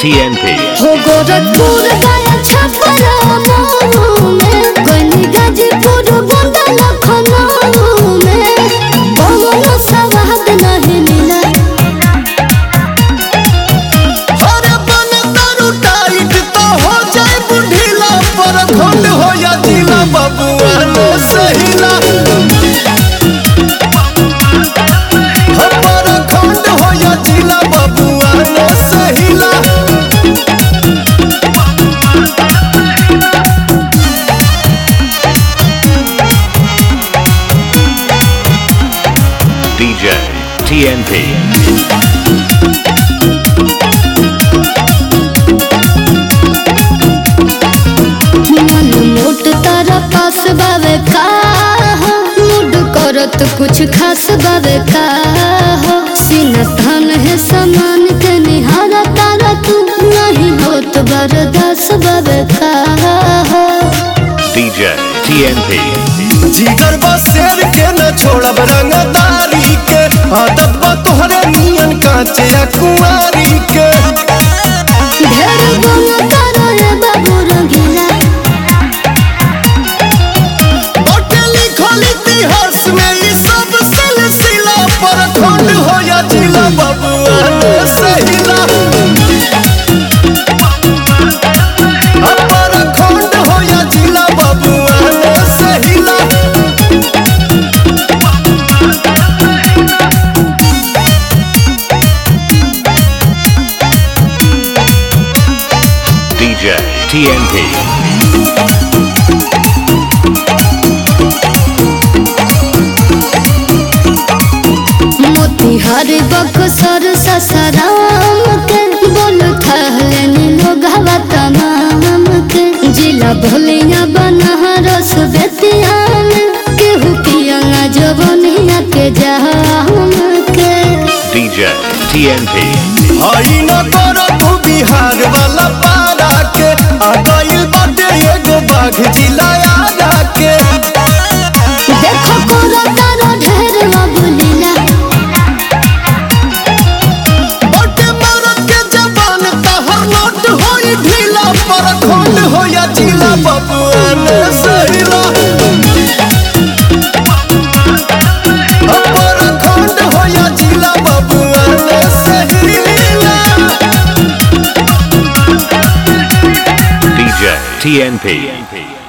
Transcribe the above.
TNP. हो गोरखपुर गया छपरा मऊ में गनी गाजीपुर बंदा लखनऊ में कौनो सवाद नहीं मिला अरे बन दारू टाइट तो हो जाए बुढ़ीला पर खंड हो या जिला बबुआ ने सहिला हो पर खंड हो या जिला बबुआ ने सहिला DJ TNP. मन मोट तारा पास बावे का हो मूड करत कुछ खास बावे का हो सीना थान है समान के निहारा तारा तू नहीं होत बरदास बावे का हो DJ TNP. जिगर बसेर के न छोड़ब रंगदारी के अदब तोहरे नियन कांचे या कुंवारी के ढेर बोलो तारा रे बाबू रंगीला बटे लिखल इतिहास में ई सब सिलसिला पर खंड हो या जिला बबुआ ने सहिला पर खंड हो या जिला बबुआ ने सहिला DJ TNP. मोतिहारी बक्सर ससराम के बोल थहलेनी लोग हवा तमाम के जिला भोलिया बनारस बेतिया में केहू पियंगा जवनिया के जाम के DJ TNP. हई न कर तू बिहार वाला पारा के आ गइल बाटे एगो बाघ जिला आरा के देखो कोरा तारा ढेर अबुलीला बटे मरद के जबान तहर नोट होई ढीला पर खंड हो या जिला बबुआ ने सहिला पर खंड हो या जिला बबुआ ने सहिला DJ TNP.